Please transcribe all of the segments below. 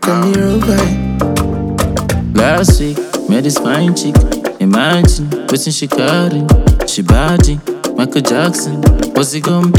call me Robai. Last week, met this fine chick. Imagine, waiting she carrying. She body, Michael Jackson. What's it gonna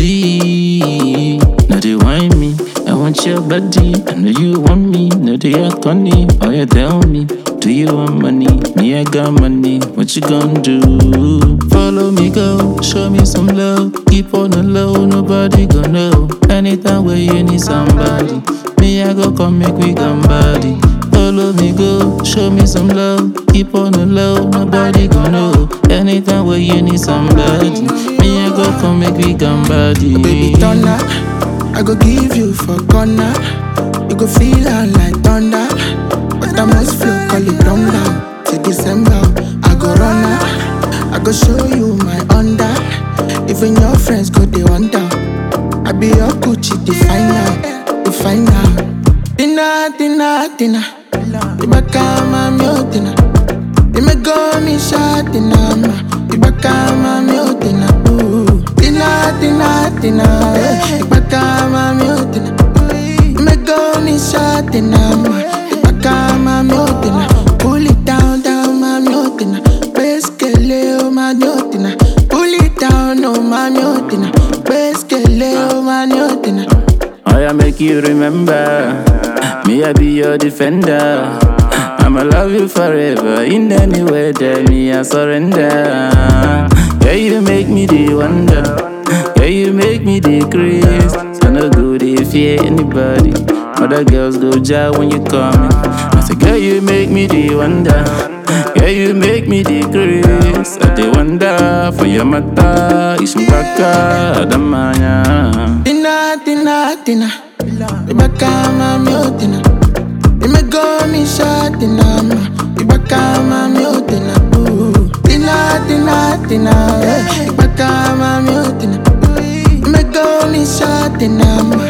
be? Now they whine me. I want your body. I know you want me. Now they act funny. Oh, you tell me. Do you want money? Me, I got money. What you gonna do? Follow me, go. Show me some love. Keep on the low. Nobody gonna know. Anytime where you need somebody. Me, I go come make we come body. Follow me, go, show me some love. Keep on the low, nobody gon' know. Anytime where you need somebody, me I go come make we come body. Baby thunder, I go give you for corner. You go feel her like thunder. But I must flow, call it down down. Till December, I go run her. I go show you my under. Even your friends go they wonder. I be your Gucci definer, definer. Dinner, dinner, dinner. Ibaka mi o dinner. Imego mi sha dinner ma. Ibaka mi o dinner. Ooh. Dinner, dinner, dinner. eh. Ibaka mi o dinner. Imego mi sha dinner ma. Ibaka mi o dinner. Pull it down, down, mami o dinner. Beskele o mami o dinner. Pull it down, oh mami o dinner. Beskele o mami o dinner. I make you remember. Me, I be your defender. I'ma love you forever. In any weather, me, I surrender. Yeah, you make me the wonder. Yeah, you make me the grace. I no go they fear anybody. Other girls go jar when you coming. I say, girl, you make me the wonder. Yeah, you make me the grace. I dey wonder for your mata. Ishmbaka, Adamanya. Dinner, dinner, dinner. Ibaka mami o dinner. Imego mi sha dinner ma. Ibaka mami o dinner. Ooh. Dinner, dinner, dinner. eh. Ibaka mami o dinner. Imego mi sha dinner ma.